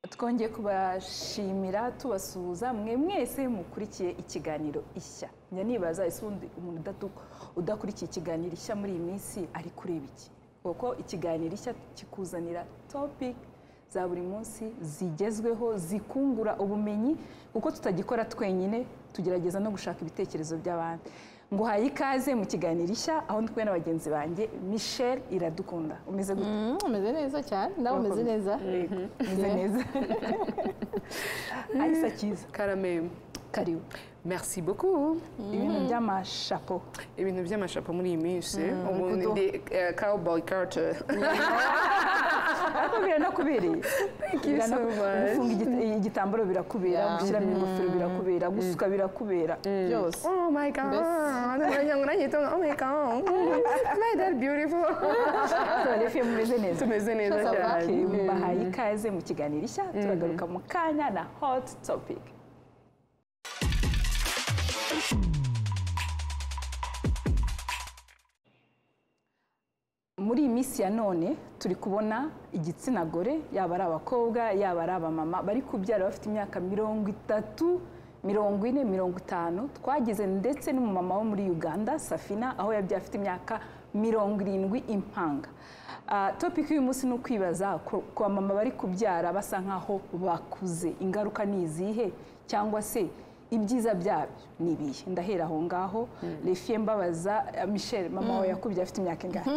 twongeye kubashimira tubasuhuza mwe mwese mukurikiye ikiganiro ishya njya nibaza ese ubundi umuntu udakurikiye ikiganiro ishya muri iyi minsi ari kureba iki kuko ikiganiro ishya kikuzanira topic za buri munsi zigezweho zikungura ubumenyi kuko tutagikora twenyine tugerageza no gushaka ibitekerezo by'abandi ngo uhaye ikaze mu kiganiro ishya aho ndi kumwe na bagenzi banjye michelle iradukunda umeze gute umeze neza cyane nawe umeze neza Yego, umeze neza arisa cyiza Karamem, karibu merci beaucoup. ibintu by'amashapo ibintu by'amashapo muri iyi minsi umuntu ndi eh, cowboy carter ariko biranakubereye Biranaku- gufunga igit- igitambaro birakubera Yeah. gushyiramo ingofero birakubera gusuka birakubera byose oh my god wagira ngo nanyitonga oh my god my that beautiful tubarefiye mumeze neza tumeze neza Shaka cyane baki. Mm. bahaye ikaze mu kiganiro ishya turagaruka mu kanya na hot topic muri iyi minsi ya none turi kubona igitsina gore yaba ari abakobwa yaba ari abamama bari kubyara bafite imyaka mirongo itatu mirongo ine mirongo itanu twageze ndetse n'umumama wo muri uganda safina aho yabyaye afite imyaka mirongo irindwi impanga Ah, topiki y'uyu munsi ni ukwibaza ku ku bamama bari kubyara basa nk'aho bakuze ingaruka ni izihe cyangwa se ibyiza byabyo ni ibihe ndahera aho ngaho refiye mbabaza ah, michelle mama wawe yakubye afite imyaka ingahe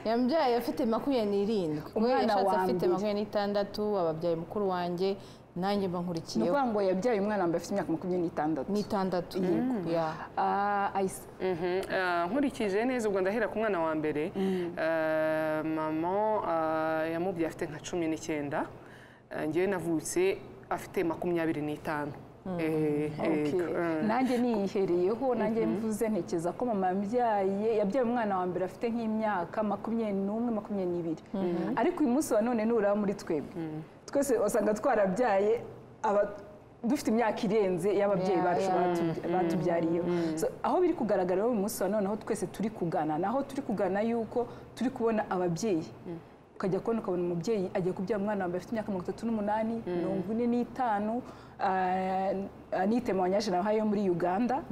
yambyaye afite makumyabiri n'irindwi we Umwana yashatse wa afite mbere. makumyabiri n'itandatu ababyaye mukuru wanjye nanjye ni mbankurikiyeho ukuvuga ngo yabyaye umwana wambaye afite imyaka makumyabiri n'itandatu n'itandatu ya Ah, ayisa Mhm. Ah, nkurikije neza ubwo ndahera ku mwana wa mbere Ah, mama ah, yamubyaye afite nka cumi n'icyenda Ah, njyewe navutse afite makumyabiri n'itanu Eh, Okay. yego. Ah. nanjye niyihereyeho nanjye mvuze ntekereza ko mama yabyaye yabyaye umwana wa mbere afite nk'imyaka makumyabiri n'umwe makumyabiri n'ibiri ariko uyu munsi wa none nuraba muri twebwe twese usanga twarabyaye aba- dufite imyaka irenze y'ababyeyi Yeah, bacu yeah. batu- batubyariyeho So, aho biri kugaragara uyu munsi wa none aho twese turi kugana naho turi kugana yuko turi kubona ababyeyi ukajya kubona ukabona umubyeyi agiye kubyara umwana wambaye afite imyaka mirongo itatu n'umunani mirongo ine n'itanu ah, anite mawanyajana nawe yo muri uganda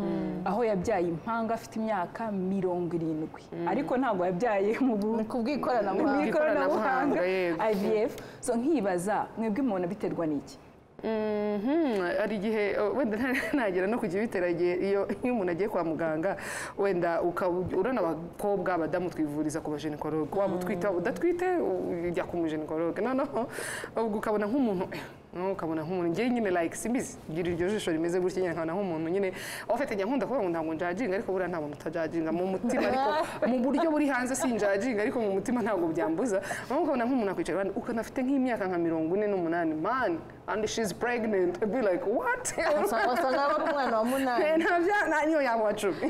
aho yabyaye impanga afite imyaka mirongo irindwi ariko ntabwo yabyaye mu bu- ku bw'ikoranabuhanga ikoranabuhanga Ikoranabuhanga, yego. ivf so nkibaza mwebwe umuntu biterwa n'iki Mhm, hari igihe uh, wenda nta- nagera no kujya bitera igihe iyo iyo umuntu agiye kwa muganga wenda ukaba urabona abakobwa abadamu twivuriza ku bajenikologe waba utwite waba udatwite u- ujya ku mujenikologe noneho ubwo ukabona nk'umuntu eh, no, ukabona nk'umuntu njyewe nyine like simbizi gira iryo jisho rimeze gutya nyine nkabona nk'umuntu nyine ofite njya nkunda kuvuga ngo ntabwo njajinga ariko buriya nta muntu utajajinga mu mutima ariko mu buryo buri hanze sinjajinga ariko mu mutima ntabwo byambuza noneho ukabona nk'umuntu akwicara iruhande, ukanafite nk'imyaka nka mirongo ine n'umunani man and she's pregnant I'd be like what Usa- wasanga ari umwana wa munani ntabya niyo yaba uwa cumi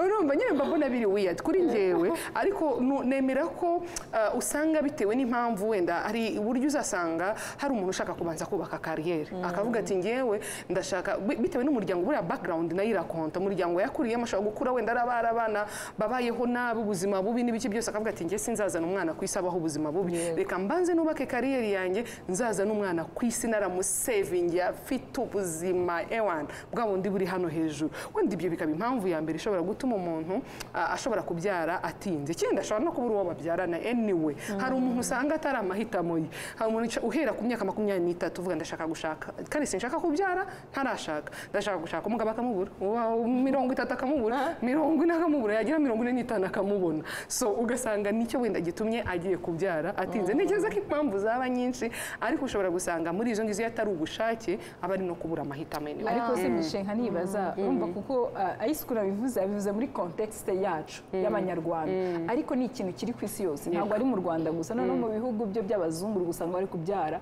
urumva nyine mba mbona biri wiyadi kuri njyewe ariko nu- nemera ko uh, usanga bitewe n'impamvu wenda hari uburyo uzasanga hari umuntu ushaka kubanza kubaka kariyeri akavuga ati njyewe ndashaka bi- bitewe n'umuryango buriya background nayo irakonta umuryango yakuriyemo ashobora gukura wenda ari abari abana babayeho nabi ubuzima bubi n'ibiki byose akavuga ati njye sinzazana umwana ku isi abaho ubuzima bubi reka mbanze nubake kariyeri yanjye nzazana umwana ku isi naramusevingi afite ubuzima ewana bwa bundi buri hano hejuru wenda ibyo bikaba impamvu ya mbere ishobora gutuma umuntu ah, ashobora kubyara atinze ikindi ashobora no kubura uwo babyarana anyway hari umuntu usanga atari amahitamo ye hari umuntu uca- uhera ku myaka makumyabiri n'itatu uvuga ndashaka gushaka kandi sinshaka kubyara ntarashaka ndashaka gushaka umugabo akamubura Uwa- mirongo itatu akamubura mirongo ine akamubura yagira mirongo ine n'itanu akamubona so ugasanga nicyo wenda gitumye agiye kubyara atinze ntekereza ko impamvu zaba nyinshi ariko ushobora gusanga muri izo ngizo iyo atari ubushake aba ari no kubura amahitamo anyway. ariko si imishinga ntibaza urumva kuko ayisuku bivuze abivuze muri kontekisite yacu y'abanyarwanda ariko ni ikintu kiri ku isi yose ntabwo ari mu rwanda gusa noneho mu bihugu byo by'abazungu uri gusanga bari kubyara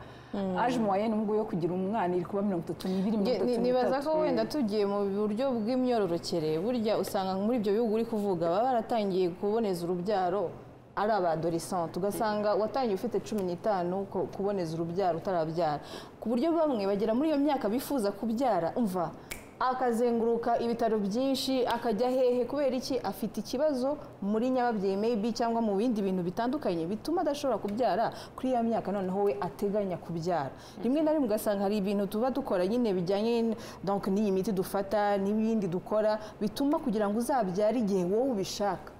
aje umwayeni ubwo yo kugira umwana iri kuba mirongo itatu n'ibiri Nge- mirongo ni- itatu nibaza n'itatu ko wenda tugiye mu buryo bw'imyororokere burya usanga muri ibyo bihugu uri kuvuga baba baratangiye kuboneza urubyaro ari abadorisante ugasanga watangiye ufite cumi n'itanu ko- kuboneza urubyaro utarabyara ku buryo bamwe bagera muri iyo myaka bifuza kubyara umva akazenguruka ibitaro byinshi akajya hehe kubera iki afite ikibazo muri nyababyeyi maybe cyangwa mu bindi bintu bitandukanye bituma adashobora kubyara kuri ya myaka noneho we ateganya kubyara rimwe na rimwe ugasanga hari ibintu tuba dukora nyine bijyanye donc n'iyi miti dufata n'ibindi dukora bituma kugira ngo uzabyare igihe wowe ubishaka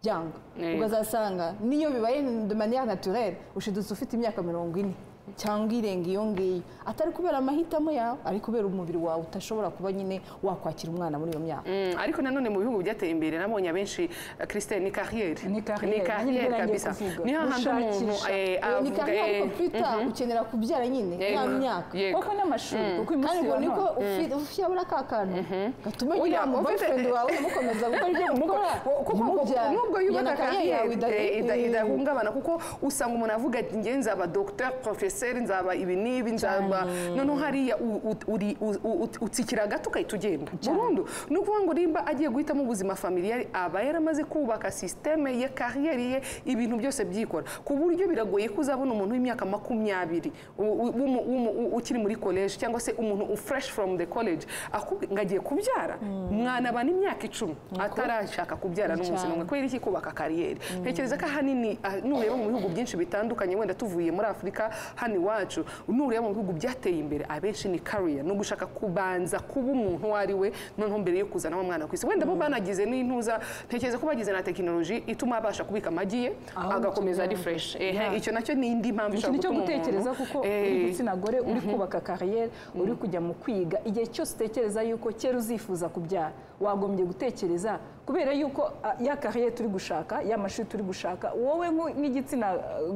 byanga Yego. ukazasanga niyo bibaye de manière naturelle ushidutse ufite imyaka mirongo ine cyangwa irenga iyo ngiyo atari kubera amahitamo yawe ari kubera umubiri wawe utashobora kuba nyine wakwakira umwana muri iyo myaka Mm, ariko nanone mu bihugu byateye imbere nabonye abenshi eh, Christine ni carrière Ni carrière, nanjye carrière ngiye kabisa kuvuga. ni hahandi umuntu Gushakisha. eh, Iyo ni avuga kandi eh, ariko twita ukenera kubyara nyine ya Yego. myaka Yego. kuko n'amashuri kuko uyu munsi kandi ubwo wa niko none ufi- ushyira ka kantu gatuma nyine Oya, wa ufite- boyfriend wawe mukomeza gukora ibyo mukora kuko ntimubyare. nubwo Iyo na yubaka kariyeri yawe idahari- kariyeri idahungabana kuko usanga umuntu avuga ati nge nzaba dogiteri porofeseri nzaba ibi n'ibi nzaba noneho hariya u- u- uri- u- u- ut- utsikira gato ugahita ugenda burundu ni ukuvuga ngo nimba agiye guhitamo ubuzima familiyari aba yaramaze kubaka sisiteme ye kariyeri ye ibintu byose byikora ku buryo biragoye ko uzabona umuntu w'imyaka makumyabiri u- u- w'umu- w'umu- u- ukiri muri koleji cyangwa se umuntu fresh from the college akubwi- ngo agiye kubyara mwana aba n'imyaka icumi atarashaka kubyara n'umunsi n'umwe kubera iki kubaka kariyeri ntekereza ko ahanini ah, nureba mu bihugu byinshi bitandukanye wenda tuvuye muri afurika hano iwacu nureba mu bihugu byateye imbere abenshi ni kariya ni ugushaka kubanza kuba umuntu uwo ari we noneho mbere yo kuzana wa mwana ku isi wenda bo banagize n'intuza ntekereza ko bagize na tekinoloji ituma abasha kubika amagi ye agakomeza ari fresh Ehe, icyo nacyo ni indi mpamvu ikintu cyo gutuma gutekereza umuntu- kuko Eh, uri igitsina gore uri kubaka kariyeri uri kujya mu kwiga igihe cyose utekereza yuko kera uzifuza kubyara wagombye gutekereza kubera yuko ah, ya kariyeri turi gushaka ya mashuri turi gushaka wowe nk'u- nk'igitsina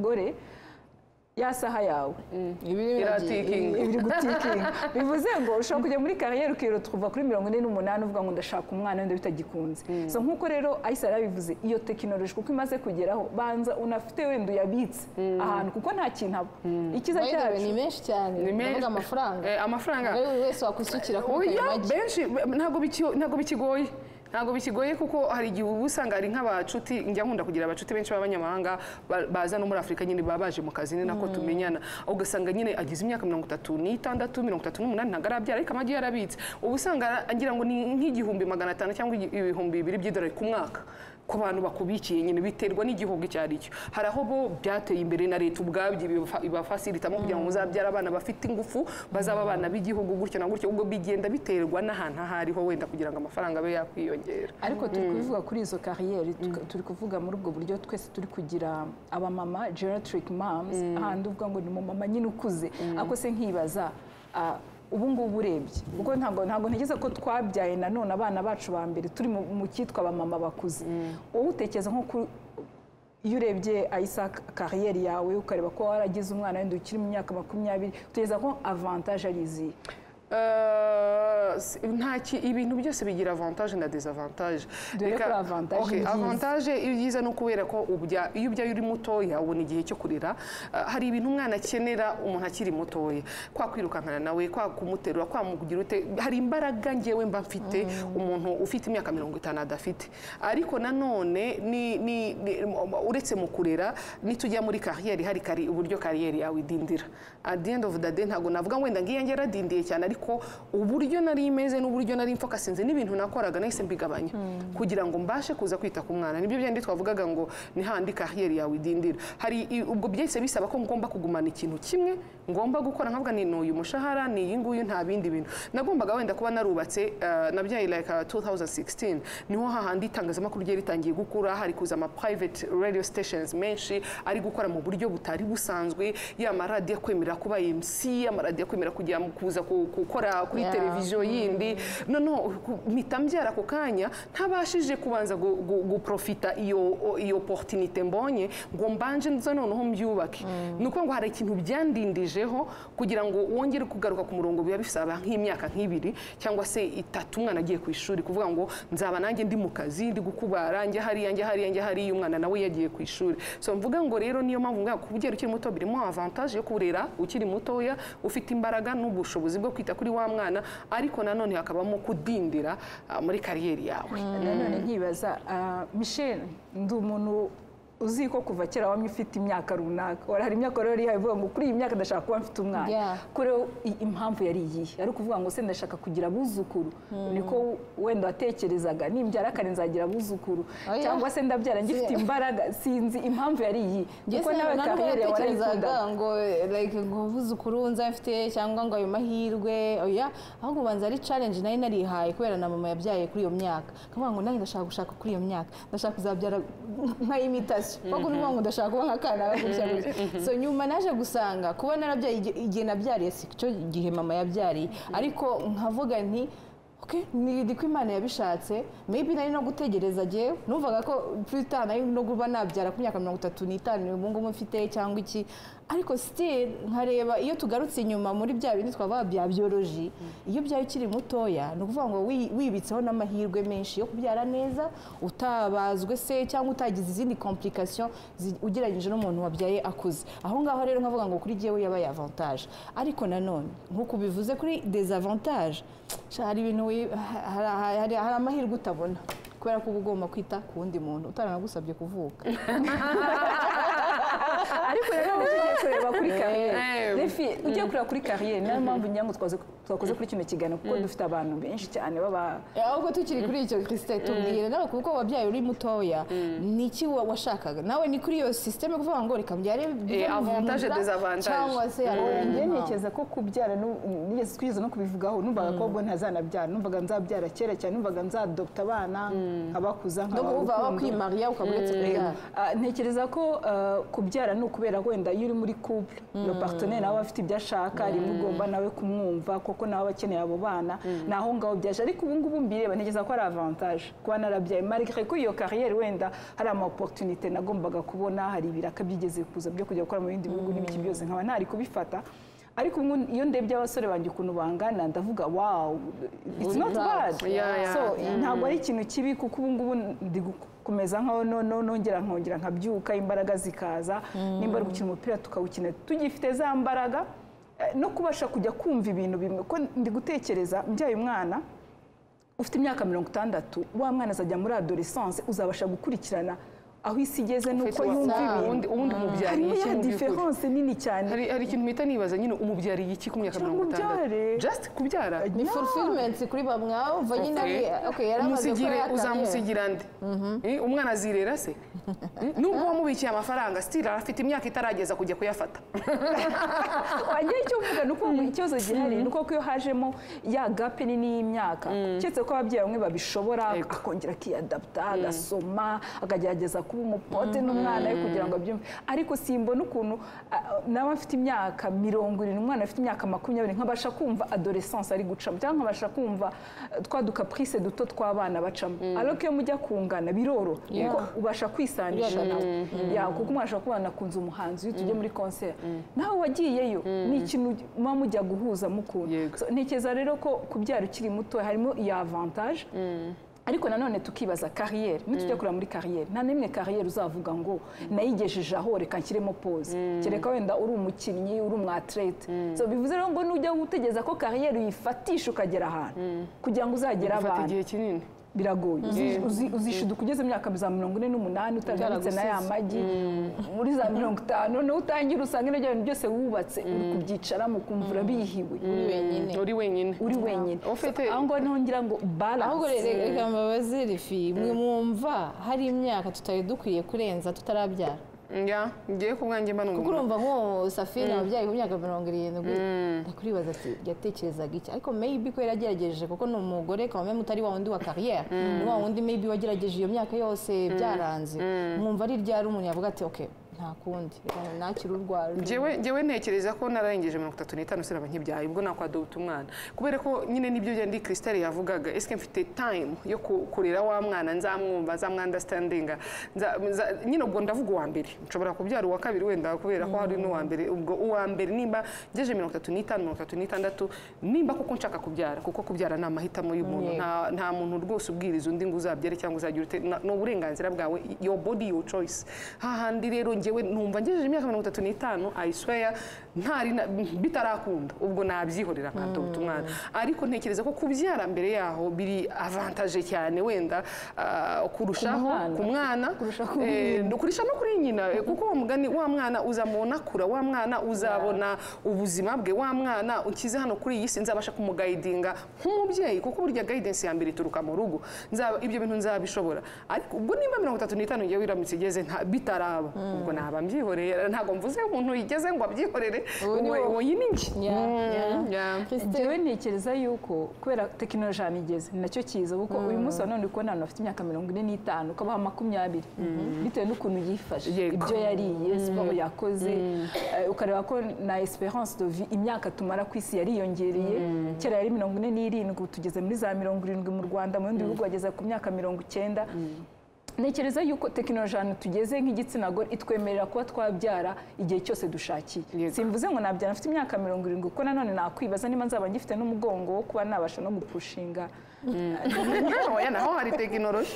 gore ya saha yawe Ibi biragiye. iratikinga. ibiri gutikinga bivuze ngo ushobora kujya muri kariyeri ukirutuva kuri mirongo ine n'umunani uvuga ngo ndashaka umwana wenda bitagikunze so nk'uko rero ayisa yarabivuze iyo tekinoloji kuko imaze kugeraho banza unafite wenda uyabitse ahantu kuko nta kintu aba ikiza By the way, cyacu ni menshi cyane ni menshi. ndavuga amafaranga Eh, amafaranga Rero buri wese wakwisukira kuri ayo Oya, magi benshi be- ntabwo bikio- ntabwo bikigoye ntabwo bikigoye kuko hari igihe uba usanga ari nk'abacuti njya nkunda kugira abacuti benshi b'abanyamahanga ba- baza no muri afurika nyine baba baje mu kazi ni nako tumenyana ugasanga nyine agize imyaka mirongo itatu n'itandatu mirongo itatu n'umunani ntabwo arabyara ariko amagi yarabitse uba usanga ara- ngira ngo ni nk'igihumbi magana atanu cyangwa igi- ibihumbi bibiri by'idolari ku mwaka ku bantu bakubikiye nyine biterwa n'igihugu icyo ari cyo hari aho bo byateye imbere na leta ubwabyo ibifa- ibafasiritamo kugira ngo muzabyare abana bafite ingufu bazaba abana b'igihugu gutyo na gutyo ubwo bigenda biterwa n'ahantu aho ariho wenda kugira ngo amafaranga abe yakwiyongera ariko turi kubivuga kuri izo kariyeri tuka- turi kuvuga muri ubwo buryo twese turi kugira abamama geriatric moms ahandi uvuga ngo ni mama nyine ukuze ariko se nkibaza ah, ubu ngubu urebye kuko ntabwo ntabwo ntekereza ko twabyaye nanone abana bacu ba mbere turi mu- mu cyitwa abamama bakuze wowe utekereza nko kuri iyo urebye ayisa kariyeri yawe ukareba ko waragize umwana wenda ukiri mu myaka makumyabiri utekereza ko avantage ari izihe Eh, si- nta ki ibintu byose bigira avantage na desavantage Dore Reka- ko avantage Okay, ni byiza. avantage ibyiza ni ukubera ko ubya- iyo ubyaye uri mutoya ubona igihe cyo kurira Eh, hari ibintu umwana akenera umuntu akiri mutoya kwa kwirukankana nawe kwa kumuterura kwa mugira ute hari imbaraga ngewe mba mfite umuntu ufite imyaka mirongo itanu adafite ariko nanone ni, ni, ni, uretse mu kurera nitujya muri kariyeri hari kari uburyo kariyeri yawe idindira at the end of the day ntabwo navuga ngo wenda ngiye yaradindiye cyane ariko uburyo nari imeze n'uburyo nari mfokasinze n'ibintu nakoraga nahise mbigabanya kugira ngo mbashe kuza kwita ku mwana nibyo byandi twavugaga ngo ni handi kariyeri yawe idindira hari i- ubwo byahise bisaba ko ngomba kugumana ikintu kimwe ngomba gukora nkavuga ni uyu mushahara ni iyi nguyu nta bindi bintu nagombaga wenda kuba narubatse eh, nabyaye like uh, 2016 niho hahandi itangazamakuru ryari ritangiye gukura hari kuza ama private radio stations menshi ari gukora mu buryo butari busanzwe ya maradiyo akwemera kuba MC amaradiyo akwemera kujya mu- kuza ku- gukora kuri Yeah. televiziyo yindi noneho ku- mpita mbyara ako kanya ntabashije kubanza gu- gu- guprofita iyo o- iyo opportunité mbonye ngo mbanje nza noneho mbyubake ni ukuvuga ngo hari ikintu byandindijeho kugira ngo wongere kugaruka ku murongo biba bisaba nk'imyaka nk'ibiri cyangwa se itatu umwana agiye ku ishuri kuvuga ngo nzaba nanjye ndi mu kazi ndi gukubara njya hariya njya hariya njya hariya umwana nawe yagiye ku ishuri so mvuga ngo rero niyo mpamvu ngaho kubyera ukiri muto birimo avantage yo kurera ukiri mutoya ufite imbaraga n'ubushobozi bwo kwita kuri wa mwana ariko nanone hakabamo kudindira ah, muri kariyeri yawe nanone nkibaza ah, michelle ndi umuntu uzi ko kuva kera wamye ufite imyaka runaka warahari imyaka rero yihaye uvuga ngo kuri iyi myaka ndashaka kuba mfite umwana Yeah. kuri wowe i- impamvu yari iyihe ari ukuvuga ngo se ndashaka kugira abuzukuru niko wenda watekerezaga nimbyara kare nzagira abuzukuru Oya. cyangwa se ndabyara ngifite imbaraga sinzi impamvu yari iyihe Njye kuko se nawe ntabwo kariyeri yawe yatekerezaga warayikundaga ngo like ngo uvuze ukurunza mfite cyangwa ngo ayo mahirwe oya ahubwo ubanza ari challenge nari narihaye kubera na mama yabyaye kuri iyo myaka kavuga ngo nanjye ndashaka gushaka kuri iyo myaka ndashaka kuzabyara nka imitasiyo kuko uvuga ngo ndashaka kuba nka kana gutya gutya so nyuma naje gusanga kuba narabyaye igihe- igihe nabyariye si cyo gihe mama yabyariye ariko nkavuga nti Okay, ni ko imana yabishatse maybe nari no gutegereza jyewe numvaga ko purita nari no kuba nabyara ku myaka mirongo itatu n'itanu ubu ngubu mfite cyangwa iki ariko still nkareba iyo tugarutse inyuma muri bya bindi twavuga bya biyoloji iyo byaba ukiri mutoya ni ukuvuga ngo wi- wibitseho n'amahirwe menshi yo kubyara neza utabazwe se cyangwa utagize izindi komplikasiyo ugereranyije n'umuntu wabyaye akuze aho ngaho rero nkavuga ngo kuri jyewe yabaye avantage ariko nanone nk'uko ubivuze kuri dezavantage Sha, hari ibintu wi- ha- hari- hari hari amahirwe utabona kubera ko uba ugomba kwita ku wundi muntu utaranagusabye kuvuka ariko rero uba ugiye kureba kuri kariyeri Eh. refi ugiye kureba kuri kariyeri niyo mpamvu ngira ngo twaze- twakoze kuri kino kiganiro kuko dufite abantu benshi cyane baba Eh, ahubwo tukiri kuri icyo christine tubwire nawe kuko wabyaye uri mutoya ni iki wa- washakaga nawe ni kuri iyo systeme kuvuga ngo reka mbyare bibe avantage, bivunda, desavantage. cyangwa se hari njye impamvu. ntekereza ko kubyara nu- nigeze twigeze no kubivugaho numvaga ko ubwo ntazanabyara numvaga nzabyara kera cyane numvaga nzadopta abana nkabakuza no kuvuga nkabaha urukundo. wakwimariya ukaba uretse kubyara Ah, ntekereza ko ah, kubyara ni ukubera wenda iyo uri muri couple le partenaire nawe aba afite ibyo ashaka rimwe ugomba nawe kumwumva kuko nawe aba akeneye abo bana ni aho ngaho byaje ariko ubu ngubu mbireba ntekereza ko ari avantage kuba narabyaye malgré ko iyo carrière wenda hari ama opportunité nagombaga kubona hari ibiraka byigeze kuza byo kujya gukora mu bindi bihugu n'ibiki byose nkaba ntari kubifata ariko ubu ngubu iyo ndebye abasore banjye ukuntu bangana ndavuga wow it's not bad Yeah, yeah. so ntabwo ari ikintu kibi kuko ubu ngubu ndi gukomeza nkaho noneho nongera nkongera nkabyuka imbaraga zikaza nimba ari gukina umupira tukawukina tugifite za mbaraga eh, no kubasha kujya kumva ibintu bimwe ko ndi gutekereza mbyaye umwana ufite imyaka mirongo itandatu wa mwana azajya muri adolescence uzabasha gukurikirana aho isi igeze n'uko yumva ibintu ubundi ubundi umubyariye harimo iki ya mu by'ukuri diferanse nini cyane hari hari ikintu mpita nibaza nyine umubyariye iki ku myaka mirongo itandatu ubyare. just kubyara ni fulfillment kuri bamwe abumva nyine ari okay yaramaze umusigire gukora akariyeri. uzamusigira nde Eh, umwana azirera se Eh, nubwo wamubikiye amafaranga still afite imyaka itarageza kujya kuyafata wanjye icyo mvuga ni uko ngo ikibazo gihari ni uko iyo hajemo ya gape nini y'imyaka keretse ko ababyeyi bamwe babishobora Yego. akongera akiyadapta agasoma akagerageza kuba umupote n'umwana we kugira ngo abyumve ariko simbona ukuntu ah, nawe afite imyaka mirongo irindwi umwana afite imyaka makumyabiri nkabasha kumva adolescence ari gucamo cyangwa nkabasha kumva eh, twa dukapurise duto tw'abana bacamo ariko iyo mujya kungana biroroha kuko ubasha kwisanisha nawe Ya, kuko umwana ashobora kubana akunze umuhanzi iyo tugiye muri konseri nawe wagiyeyo ni ikintu muba mujya guhuza mukunda Yego. So, ntekereza rero ko kubyara ukiri muto harimo iyo avantage ariko nanone tukibaza kariyeri nitujya kureba muri kariyeri nta n'imwe kariyeri uzavuga ngo nayigejeje aho reka nshyiremo pose kereka wenda uri umukinnyi uri umwatirete So, bivuze rero ngo nujya utegereza ko kariyeri uyifatisha ukagera ahantu kugira ngo uzagere afata abantu igihe kinini biragoye Uzi- uzi- uzishiduka ugeze mu myaka za mirongo ine n'umunani utabyanditse na ya magi muri za mirongo itanu niho utangira usanga ibyo bintu byose wubatse uri kubyicaramo ukumva urabihiwe Uri wenyine uri wenyine uri wenyine ufite aho ngaho niho ngira ngo ahubwo balance rero reka mbabaze rifi mwe mwumva hari imyaka tutari dukwiye kurenza tutarabyara njya ngiye ku bwanjye mba kuko n'umuntu urumva nk'uwo safira wabyaye ku myaka mirongo irindwi ndakuribaza ati yatekerezaga iki ariko maybe ko yaragerageje kuko ni umugore kabame mutari wa wundi wa kariyeri ni wa wundi maybe wagerageje iyo myaka yose byaranze mwumva ari ryari umuntu yavuga ati ok nta kundi reka nakire urwara Njyewe njyewe ntekereza ko nararengeje mirongo itatu n'itanu sinaba nkibyaye ubwo nakwadota umwana kubera ko nyine n'ibyo byandi Christelle yavugaga eske mfite time yo ku- kurera wa mwana nzamwumva nzamwandastandinga nza- nza- nyine ubwo ndavuga uwa mbere nshobora kubyara uwa kabiri wenda kubera ko hari n'uwa mbere ubwo uwa mbere nimba ngejeje mirongo itatu n'itanu mirongo itatu n'itandatu nimba koko nshaka kubyara kuko kubyara ni amahitamo y'umuntu nta nta muntu rwose ubwiriza undi ngo uzabyare cyangwa uzagira ute na- ni uburenganzira bwawe your body your choice hahandi rero njye njyewe numva ngejeje imyaka mirongo itatu n'itanu ayisweya ntari na- bitarakunda ubwo nabyihorera nkadota umwana ariko ntekereza ko kubyara mbere yaho biri avantaje cyane wenda ah, kurushaho mwana. ku mwana eh, kurusha no kuri nyina eh, kuko wa mugani wa mwana uzamubona kura wa mwana uzabona ubuzima bwe wa mwana ukize hano kuri iyi si nzabasha kumugayidinga nk'umubyeyi kuko burya guidance ya mbere ituruka mu rugo Nzaba- ibyo bintu nzabishobora ariko ubwo nimba mirongo itatu n'itanu ngewe iramutse igeze nta- bitaraba ubwo naba mbyihoreye ntabwo mvuze umuntu yigeze ngo abyihorere Ubu ni uwo wowe. uwo nyine nge Ya, ya. njyewe ntekereza yuko kubera tekinoloji ahantu igeze ni nacyo kiza kuko uyu munsi wa none uri kubona abantu bafite imyaka mirongo ine n'itanu ukabaha makumyabiri bitewe n'ukuntu yifashe Yego. ibyo yariye siporo yakoze eh, ukareba ko na esperance de vie imyaka tumara ku isi yariyongereye kera yari mirongo ine n'irindwi ubu tugeze muri za mirongo irindwi mu rwanda mu bindi bihugu bageze ku myaka mirongo icyenda ntekereza yuko tekinoloji ahantu tugeze nk'igitsina gore itwemerera kuba twabyara igihe cyose dushakiye Yego. simvuze ngo nabyara mfite imyaka mirongo irindwi kuko nanone nakwibaza niba nzaba ngifite n'umugongo wo kuba nabasha no gupushinga oya naho hari tekinoloji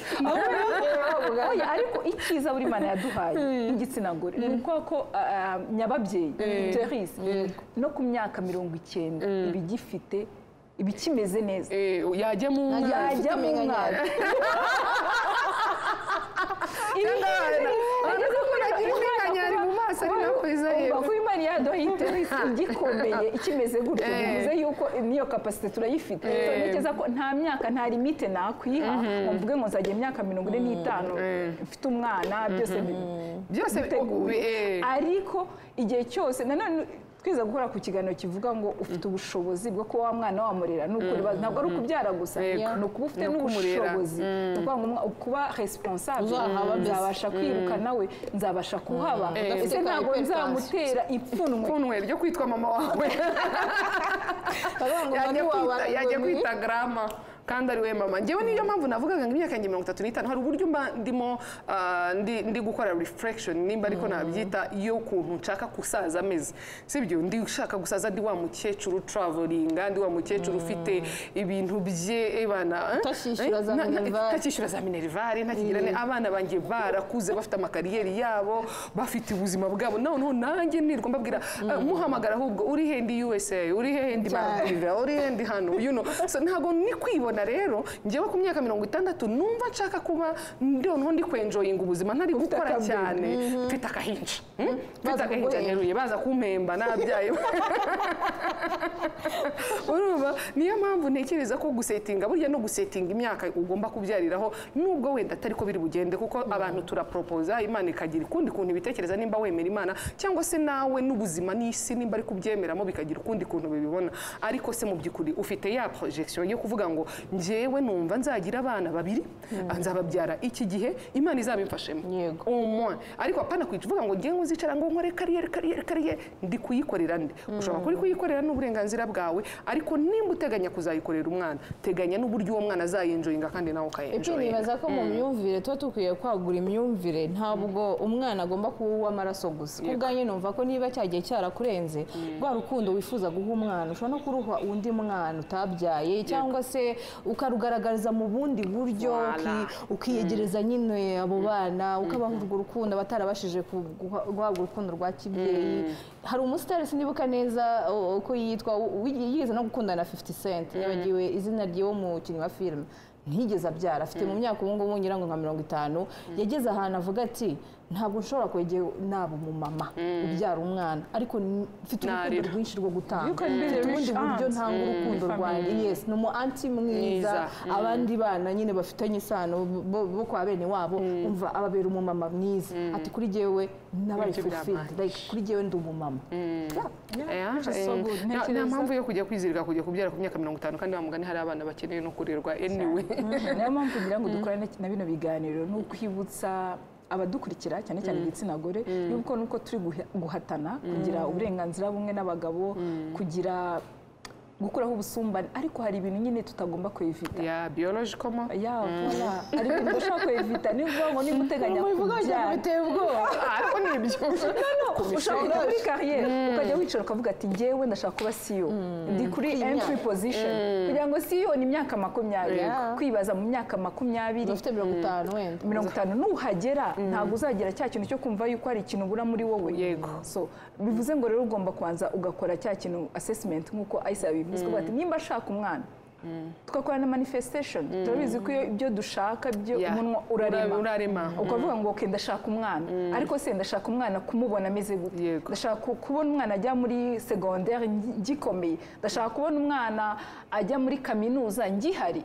Oya, ariko icyiza buri mana yaduhaye nk'igitsina gore ni ukuvuga ko ah, nyababyeyi terisi no ku myaka mirongo icyenda ibigifite ibikimeze neza yajya mu Yajya- mwana yajya mu mwana Urabona ko nagira impinkanyari mu maso ari nayo kwiza yewe kuba imana yaduha interesi igikomeye ikimeze gutyo Eh. bivuze yuko n'iyo kapasite turayifite So, ntekereza ko nta myaka nta limite nakwiha ngo mvuge ngo nzajya imyaka mirongo ine n'itanu mfite umwana byose bi- byose biteguye eh. ariko igihe cyose nanone twiza gukora ku kiganiro kivuga ngo ufite ubushobozi bwo kuba wa mwana wamurera ni ukuri ntabwo ari ukubyara gusa Yego. ni ukuba ufite Ni ukumurera. n'ubushobozi ni ukuvuga ngo umwa- kuba responsable Uzahaba mbese. nzabasha kwiruka nawe nzabasha kuhaba Udafite ese ka ntabwo hypertension. nzamutera ipfunwe kunwe ryo kwitwa mama wawe Baravuga ngo yajya ni wa kwita- yajya baragoni. kwita garama kandi ari we mama ngewe niyo mpamvu navugaga ngo imyaka yanjye mirongo itatu n'itanu hari uburyo mba ndimo ah, ndi, ndi gukora reflection nimba ariko nabyita yo kuntu nshaka gusaza ameze sibyo ndi ushaka gusaza ndi wa mukecuru travelinga ndi wa mukecuru ufite ibintu bye ebana eh? Utashyishyura za Eh, na- na- minerivare. ntakishyura za minerivare ntakigirane abana banjye barakuze bafite amakariyeri yabo bafite ubuzima bwabo noneho nanjye nirwa mbabwira eh, muhamagara ahubwo uri he ndi USA uri he ndi Maldives uri he ndi hano you know so ntabwo ni kwibona rero njyewe ku myaka mirongo itandatu numva nshaka kuba noneho ndi kwenjoyinga ubuzima ntari gukora cyane mfite akahinja mm? mfite agahinja kuguhemba. neruye baza kumpemba nabyaye urumva niyo mpamvu ntekereza ko gusetinga burya no gusetinga imyaka ugomba kubyariraho nubwo wenda atari ko biri bugende kuko abantu turaporopoza imana ikagira ukundi kuntu ibitekereza nimba wemera imana cyangwa se nawe n'ubuzima n'isi nimba ari kubyemeramo bikagira ukundi kuntu bibibona ariko se mu by'ukuri ufite ya projection yo kuvuga ngo njyewe numva nzagira abana babiri nzababyara iki gihe imana izabimfashemo Yego. umwe ariko apana kwica uvuga ngo ngewe uzicara ngo nkore kariyeri kariyeri kariyeri ndi kuyikorera ndi ushobora kuri kuyikorera n'uburenganzira bwawe ariko nimba uteganya kuzayikorera umwana teganya n'uburyo uwo mwana azayinjoyinga kandi nawe ibyo ukayinjoyinga nibaza ko mu myumvire tuba dukwiye kwagura imyumvire ntabwo umwana agomba kuba uw'amaraso gusa ku bwanjye numva ko niba cyagiye cyarakurenze rwa rukundo wifuza guha umwana ushobora no kuruha undi mwana utabyaye cyangwa se ukarugaragariza mu bundi buryo Voilà. uki- ukiyegereza nyine abo bana ukabaha urwo rukundo abatarabashije ku- guha- guhabwa urukundo rwa kibyeyi hari umusitari sinibuka neza uh, uko yitwa wi- yigeze no gukundana na 50 cent yabagiwe izina ry'uwo mukinnyi wa filime ntiyigeze abyara afite mu myaka ubu ngubu ngira ngo nka mirongo itanu yageze ahantu avuga ati ntabwo nshobora kwegera naba umumama ubyara umwana ariko n- mfite urukundo Narira. rwinshi rwo gutanga You can be mfite the ubundi rich buryo aunt. ntanga urukundo rwanjye yes ni umu anti mwiza Mwiza. abandi bana nyine bafitanye isano bo- bo kwa bene wabo umva ababera umumama mwiza ati kuri jyewe nabaye Ibyo fulfilled like kuri jyewe ndi umumama Yeah. Yeah, which is eh, so good. nta- nta Ntekereza- mpamvu yo kujya kwizirika kujya kubyara ku myaka mirongo itanu kandi wa mugani hari abana bakeneye no kurirwa anyway niyo mpamvu ngira ngo dukore na- na bino biganiro ni ukwibutsa abadukurikira cyane cyane igitsina gore yuko nuko turi guhe- guhatana kugira uburenganzira bumwe n'abagabo kugira gukuraho ubusumbane ariko hari ibintu nyine tutagomba kwevita ya biological mo ya voila hari ibintu udashobora kwevita niba ubwonko niba uteganya kubyara biteye ubwoba ariko ni ibyo ushaka kujya muri kariyeri ukajya wicara ukavuga ati ngewe ndashaka kuba siyo ndi kuri entry position kugira ngo siyo ni imyaka makumyabiri Yeah. kwibaza mu myaka makumyabiri ufite mirongo itanu wenda mirongo itanu nuhagera ntabwo uzagira cya kintu cyo kumva yuko hari ikintu ubura muri wowe Yego. so bivuze ngo rero ugomba kubanza ugakora cya kintu assessment nk'uko ayisa bivuze kuvuga ati nimba ashaka umwana tugakora na manifestation turabizi ko iyo ibyo dushaka byo Yeah. umunwa urarema Urarema. ukavuga ngo okay ndashaka umwana ariko se ndashaka umwana kumubona ameze gute Yego. ndashaka ku- kubona umwana ajya muri secondaire ngi- ngikomeye ndashaka kubona umwana ajya muri kaminuza ngihari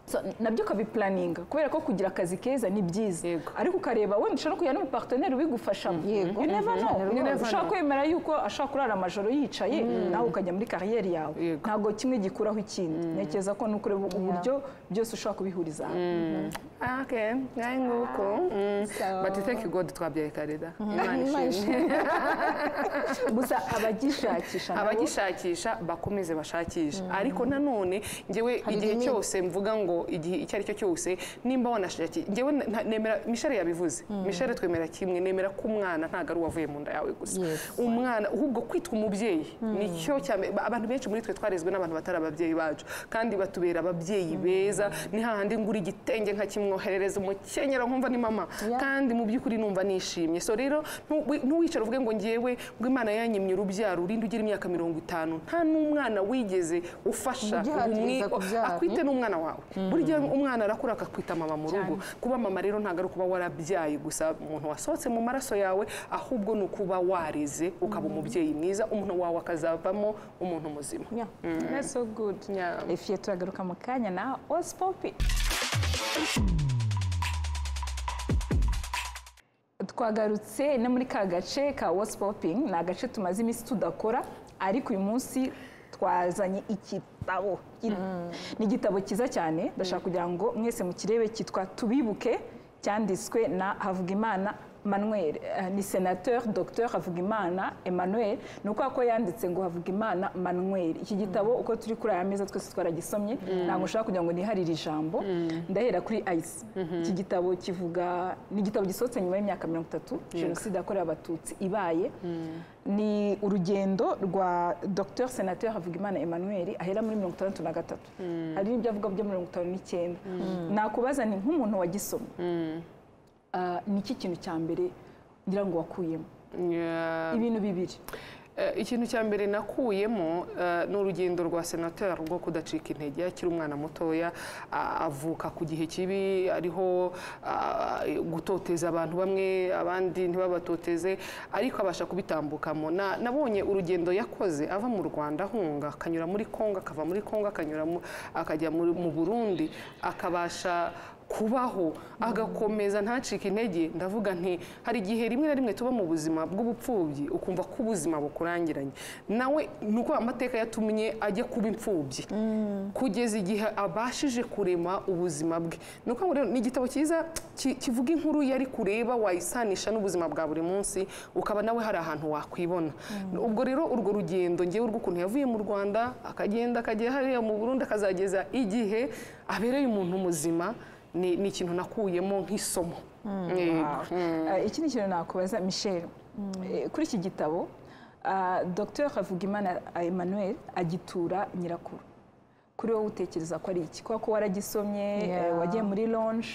So, nabyo ukabipulaninga kubera ko kugira akazi keza ni byiza Yego. ariko ukareba wenda ushobora kujyana n'umuparteneri ubigufashamo Yego. You never know. Mhm. You never know. ushobora kwemera yuko ashobora kurara amajoro yicaye nawe ukajya muri kariyeri yawe Yego. ntabwo kimwe gikuraho ikindi ntekereza ko ni ukureba uburyo byose ushobora kubihuriza hamwe Okay, ngai nguko. Mm. So- But thank God twabyaye karida. Imana Imana ishimwe. gusa abagishakisha nabo abagishakisha bakomeze bashakisha ariko nanone ngewe igihe limit. cyose mvuga ngo igihe icyo ari cyo cyose nimba wanashaki ngewe nta- nemera mishare yabivuze mishare twemera kimwe nemera ko umwana ntabwo ari uwavuye mu nda yawe gusa Yes. umwana ahubwo kwitwa umubyeyi nicyo cyame ba- abantu benshi muri twe twarezwe n'abantu batari ababyeyi bacu kandi batubera ababyeyi beza ni hahandi ngura igitenge nkakimwoherereza umukenyero nkumva ni mama Yeah. kandi mu by'ukuri numva nishimye so rero ntu- ntuwicare uvuge ngo ngewe ngo imana yanyimye urubyaro urinde ugira imyaka mirongo itanu nta n'umwana wigeze ufasha ngo Ugihatiririza umwi- kubyara. akwite n'umwana wawe burya umwana arakura akakwita mama mu rugo kuba mama rero ntabwo ari ukuba warabyaye gusa umuntu wasohotse mu maraso yawe ahubwo ni ukuba wareze ukaba umubyeyi mwiza umuntu wawe akazavamo umuntu muzima Yeah. That's so good Yeah. ifiye turagaruka mu kanya na osipopi twagarutse no muri ka gace ka wasipopingi ni agace tumaze iminsi tudakora ariko uyu munsi twazanye igitabo ni igitabo cyiza cyane ndashaka kugira ngo mwese mukirebe cyitwa tubibuke cyanditswe na havugimana manuel Eh, ni senateur dr havugimana emmanuel ni ukuvuga ko yanditse ngo havugimana manuel iki gitabo uko turi kuri aya meza twese twaragisomye ntabwo ushaka kugira ngo niharire ijambo ndahera kuri ayisi iki gitabo kivuga ni igitabo gisohotse nyuma y'imyaka mirongo itatu jenoside yakorewe abatutsi ibaye ni urugendo rwa dr senateur havugimana emmanuel ahera muri mirongo itandatu na gatatu hari n'ibyo avuga byo mirongo itanu n'icyenda nakubaza ni nk'umuntu wagisomye Ah, ni iki kintu cya mbere ngira ngo wakuyemo Yeah. ibintu bibiri Eh, ikintu cya mbere nakuyemo eh, ni urugendo rwa senateri rwo kudacika intege akiri umwana mutoya a- avuka ku gihe kibi ariho ah, gutoteza abantu bamwe abandi ntibabatoteze ariko abasha kubitambukamo Na- nabonye urugendo yakoze ava mu rwanda ahunga akanyura muri kongo akava muri kongo akanyura mu- akajya muri- mu burundi akabasha kubaho agakomeza ntacike intege ndavuga nti hari igihe rimwe na rimwe tuba mu buzima bw'ubupfubyi ukumva ko ubuzima bukurangiranye nawe ni uko amateka yatumye ajya kuba imfubyi kugeza igihe abashije kurema ubuzima bwe ni uko rero ni igitabo cyiza ki- kivuga inkuru yari kureba wayisanisha n'ubuzima bwa buri munsi ukaba nawe hari ahantu wakwibona ubwo rero urwo rugendo ngewe rw'ukuntu yavuye mu rwanda akagenda akajya hariya mu burundi akazageza igihe abereye umuntu muzima ni ni ikintu nakuyemo nk'isomo Yego. Ah, iki ni ikintu nakubaza michel Eh, kuri iki gitabo ah, dr havugimana emmanuel agitura nyirakuru kuri wowe utekereza ko ari iki kubera ko waragisomye eh, Yeah. wagiye muri lonje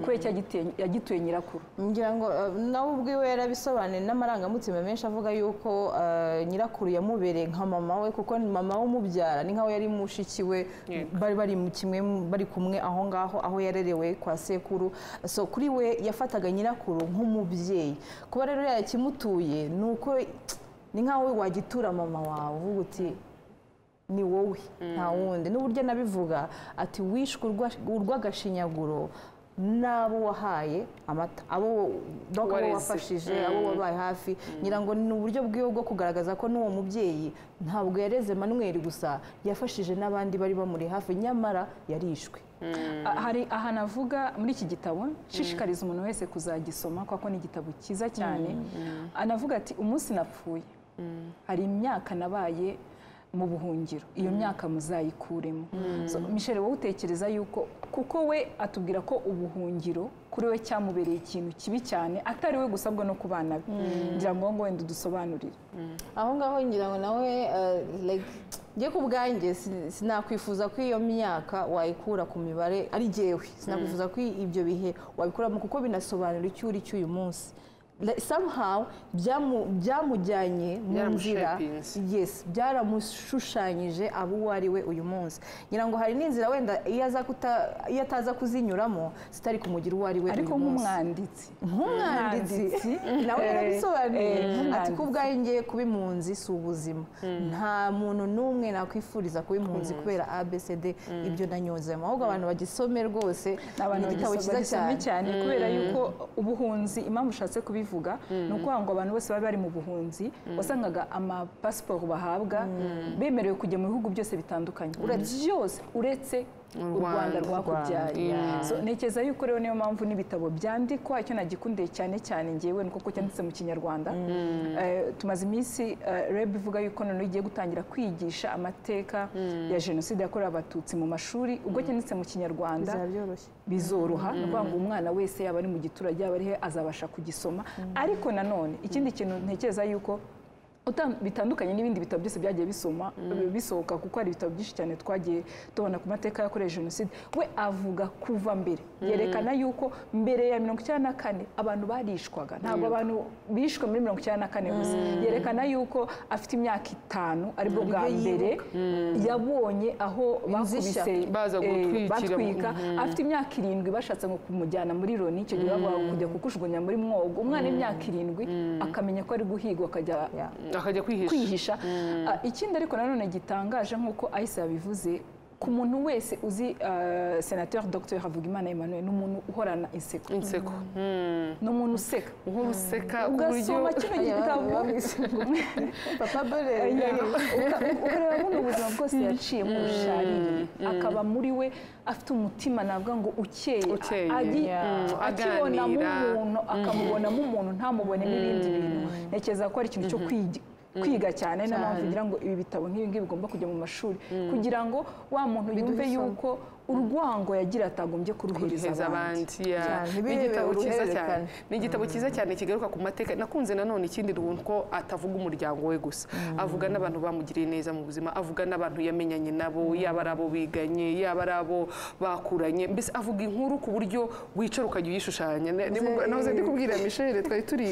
kubera iki yagite- yagituye nyirakuru ngira ngo eh, nawe ubwiwe yarabisobanuye n'amarangamutima menshi avuga yuko eh, nyirakuru yamubereye nka mama we kuko ni mama umubyara ni nkaho yari mushiki we bari bari mu kimwe bari kumwe aho ngaho aho yarerewe kwa sekuru so kuri we yafataga nyirakuru nk'umubyeyi kuba rero yakimutuye ni uko ni nkaho wagitura mama wawe uvuga uti ni wowe nta wundi n'uburyo anabivuga ati wishwe urwa- urw'agashinyaguro n'abo wahaye amata abo donc abo Wareze. wafashije abo wabaye hafi ngira ngo ni uburyo bwiwe bwo kugaragaza ko n'uwo mubyeyi ntabwo yareze manuel gusa yafashije n'abandi bari bamuri hafi nyamara yarishwe Ah, hari ahantu avuga muri iki gitabo nshishikariza umuntu wese kuzagisoma kubera ko ni igitabo cyiza cyane anavuga ati umunsi napfuye hari imyaka nabaye mu buhungiro iyo myaka muzayikuremo So, Michel wowe utekereza yuko kuko we atubwira ko ubuhungiro kuri we cyamubereye ikintu kibi cyane atari we gusabwa no ku bana be ngira ngo ngo wenda udusobanurire aho ngaho ngira ngo nawe eh, like njye ku bwanjye sin- sinakwifuza ko iyo myaka wayikura ku mibare ari jyewe sinakwifuza ko ibyo bihe wabikuramo kuko binasobanura icyo uri cy'uyu munsi Like, somehow byamu- byamujyanye mu nzira Byaramushapinze. yes byaramushushanyije abo uwo ari we uyu munsi ngira ngo hari n'inzira wenda iyo aza kuta- iyo ataza kuzinyuramo zitari kumugira uwo ari we ariko uyu munsi nk'umwanditsi nk'umwanditsi nawe yarabisobanuye ati umwanditsi. kubwanjye kuba impunzi si ubuzima nta muntu n'umwe nakwifuriza kuba impunzi kubera abcd ibyo nanyuzemo ahubwo abantu bagisome rwose ni abantu ni igitabo bagisoma cyiza bagisoma cyane cyane kubera yuko ubuhunzi impamvu ushatse kubivuga ni ukuvuga ngo abantu bose bari bari mu buhunzi wasangaga amapasiporo bahabwa bemerewe kujya mu bihugu byose bitandukanye uretse byose uretse u Rwanda. rwanda rwakubyaye Yeah. So, ntekereza yuko rero niyo mpamvu n'ibitabo byandikwa icyo nagikundiye cyane cyane ngewe ni kuko cyanditse mu kinyarwanda Eh, tumaze iminsi eh, reb ivuga yuko noneho igiye gutangira kwigisha amateka ya jenoside yakorewe abatutsi mu mashuri ubwo cyanditse mu kinyarwanda bizaba byoroshye bizoroha ni ukuvuga ngo umwana wese yaba ari mu giturage yaba ari he azabasha kugisoma ariko nanone ikindi kintu ntekereza yuko uta- bitandukanye n'ibindi bitabo byose byagiye bisoma bisohoka kuko hari ibitabo byinshi cyane twagiye tubona ku mateka yakorewe jenoside we avuga kuva mbere yerekana yuko mbere ya mirongo icyenda na kane abantu barishwaga ntabwo abantu bishwe muri mirongo icyenda na kane gusa yerekana yuko afite imyaka itanu aribwo bwa Uburyo mbere yabonye aho Inzishya. bakubise Baza eh, gutwikira. batwika afite imyaka irindwi bashatse ngo kumujyana muri loni icyo gihe bavuga ngo kujya kukujugunya muri mwogo umwana w'imyaka irindwi akamenya ko ari guhigwa akajya Yeah. akajya kwihisha kwihisha Ah, ikindi ariko nanone gitangaje nk'uko ayise yabivuze ku muntu wese uzi ah, senateur dr havugimana emmanuel ni umuntu uhorana inseko inseko ni umuntu useka nk'uruseka ku buryo ugasoma kino gitabo papa dore Uka- ukareba buno ubuzima bwose yaciyemo bushaririye akaba muri we afite umutima navuga ngo ukeye Ukeye, Agi- yeah. akibonamo Aganira. umuntu akamubonamo umuntu ntamubone n'ibindi bintu ntekereza ko ari ikintu cyo kwigi- kwiga cyane niyo mpamvu ngira ngo ibi bitabo nk'ibi ngibi bigomba kujya mu mashuri kugira ngo wa muntu yumve yuko urwango yagira atagombye kuruhereza kuruhereza abandi abandi yeah. Cyane, Ni ntibirebe igitabo cyiza cyane uruhererekane. ni igitabo cyiza cyane kigaruka ku mateka nakunze nanone ikindi runtu ko atavuga umuryango we gusa avuga n'abantu bamugiriye neza mu buzima avuga n'abantu yamenyanye nabo yaba ari abo biganye yaba ari abo bakuranye mbese avuga inkuru ku buryo wicara ukajya uyishushanya Ne- nimubwo- nahoze ndi kubwira mishele twari turi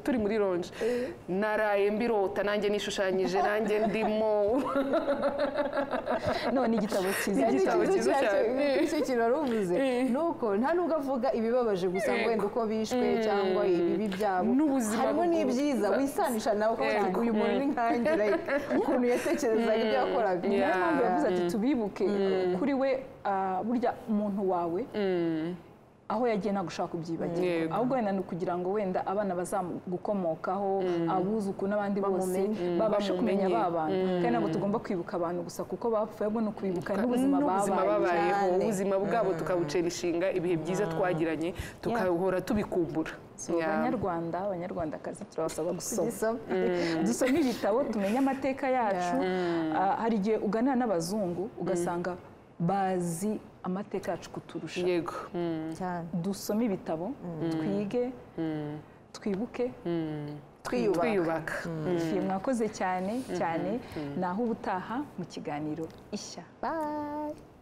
turi muri lonje naraye mbirota nanjye nishushanyije nanjye ndimo none igitabo cyiza Kandi igitabo ikibazo cyiza cyacyo- cyane. icyo kintu wari uvuze ni uko nta nubwo avuga ibibabaje gusa ngo wenda uko bishwe cyangwa ibibi byabo N'ubuzima harimo bugu- n'ibyiza wisanisha nawe uko wagira ngo uyu muntu ni nkanjye like, ukuntu yatekerezaga ibyo yakoraga niyo mpamvu yavuze Yeah. ati tubibuke kuri we ah, burya umuntu wawe aho yagiye ntabwo ushobora kubyibagirwa Yego. ahubwo wenda ni ukugira ngo wenda abana bazagukomokaho abuzuku n'abandi bose Bamumenye. babashe kumenya Bamumenye. ba bantu kandi ntabwo tugomba kwibuka abantu gusa kuko bapfuye ahubwo ni ukwibuka n'ubuzima n'ubuzima babaye babayeho cyane. ubuzima bwabo tukabucera ishinga ibihe byiza twagiranye tukahora tubikumbura So, Yeah. abanyarwanda abanyarwandakazi turabasaba gusoma Gisoma. dusome ibitabo tumenye amateka yacu Ah, hari igihe uganira n'abazungu ugasanga bazi amateka yacu kuturusha yego Mm. cyane dusome ibitabo twige twibuke twiyubaka twiyubaka ifiye mwakoze cyane cyane naho ubutaha mu kiganiro ishya Bye.